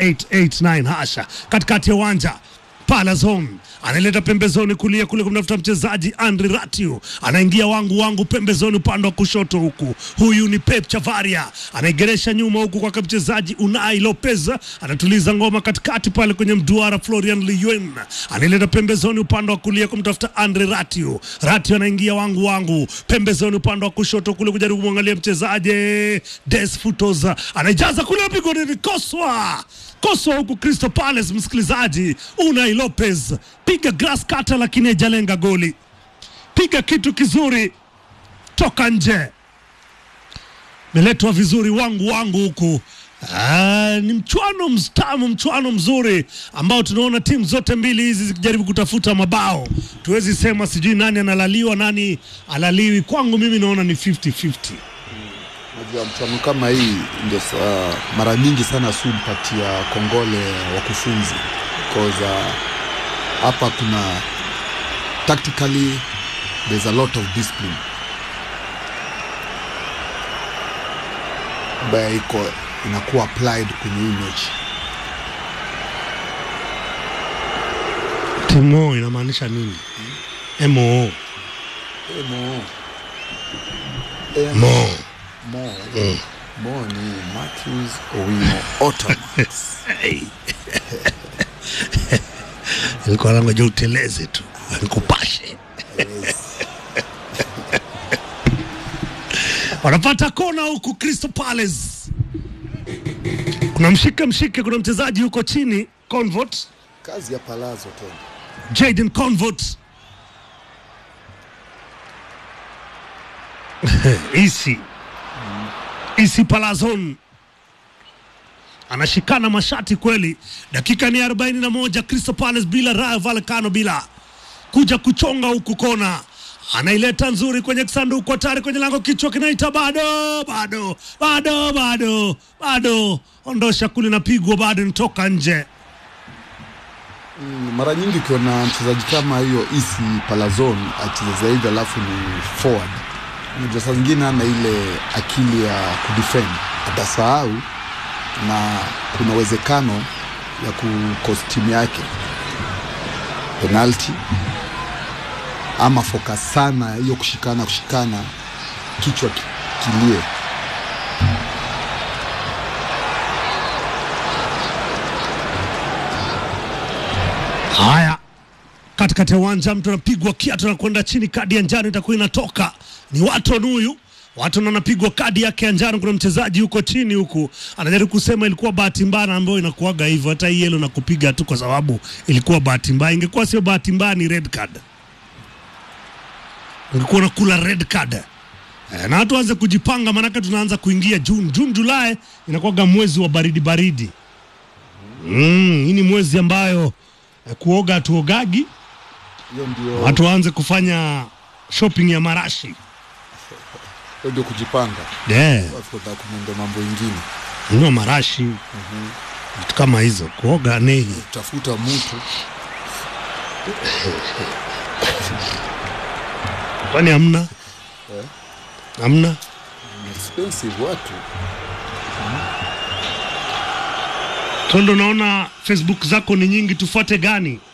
889 hasha katikati ya uwanja Palazon anaileta pembezoni kulia kule kumtafuta mchezaji Andri Ratiu, anaingia wangu wangu pembezoni upande wa kushoto huku. Huyu ni Pep Chavaria anaigeresha nyuma huku kwake mchezaji Unai Lopez, anatuliza ngoma katikati pale kwenye mduara. Florian Liyuen anaileta pembezoni upande wa kulia kumtafuta Andri Ratiu. Ratiu anaingia wangu wangu pembezoni upande wa kushoto kule kujaribu kumwangalia mchezaji Des Futos, anaijaza kule pigo ni koswa koswa huku Crystal Palace, msikilizaji Unai Lopez piga grass cutter, lakini haijalenga goli. Piga kitu kizuri toka nje, meletwa vizuri wangu wangu huku. Ah, ni mchuano mstamu, mchuano mzuri ambao tunaona timu zote mbili hizi zikijaribu kutafuta mabao. Tuwezi sema sijui nani analaliwa nani alaliwi. Kwangu mimi naona ni 50-50. Najua mchuano kama hii ndio sa- mara nyingi sana si mpatia kongole wakufunzi because uh, hapa kuna tactically there's a lot of discipline ambayo iko inakuwa applied kwenye hii mechi. Timo inamaanisha nini? MO Mo, mo Mo, Mo ni Matthews Owino Ottomax. ilikuwa nangoja uteleze tu nikupashe. wanapata kona huku Crystal Palace, kuna mshike mshike, kuna mchezaji huko chini Convert, Kazi ya Palazzo tena. Jaden Convert isi isi Palazon anashikana mashati kweli. Dakika ni 41, Crystal Palace bila Rayo Vallecano bila kuja kuchonga huku kona, anaileta nzuri kwenye kisanduku, hatari kwenye lango, kichwa kinaita bado bado bado bado bado, ondosha kule, napigwa bado, nitoka nje. Mm, mara nyingi ukiona mchezaji kama hiyo isi Palazon acheza hivi alafu ni forward, unajua saa zingine ana ile akili ya kudefend, atasahau na kuna uwezekano ya kukost timu yake penalti ama focus sana hiyo kushikana kushikana, kichwa ki- kilie. Haya, katikati ya uwanja mtu anapigwa kiatu na kwenda chini, kadi ya njano itakuwa inatoka. Ni Waton huyu Waton anapigwa kadi yake ya njano. Kuna mchezaji huko chini huku anajaribu kusema ilikuwa bahati mbaya, ambayo inakuwaga hivyo. Hata hii yellow na kupiga tu kwa sababu ilikuwa bahati mbaya. Ingekuwa sio bahati mbaya, ni red card, ungekuwa unakula red card. Eh, na watu waanze kujipanga, maanake tunaanza kuingia June. June Julai inakuwaga mwezi wa baridi baridi. Mm, hii ni mwezi ambayo eh, kuoga hatuogagi, Hiyo ndio watu waanze kufanya shopping ya marashi hiyo ndio kujipanga, yeah. alafu utaka kumwenda mambo ingine, Nunua marashi vitu kama hizo, kuoga nehi. tafuta mtu Kwani hamna hamna? expensive watu Tondo, naona Facebook zako ni nyingi, tufuate gani?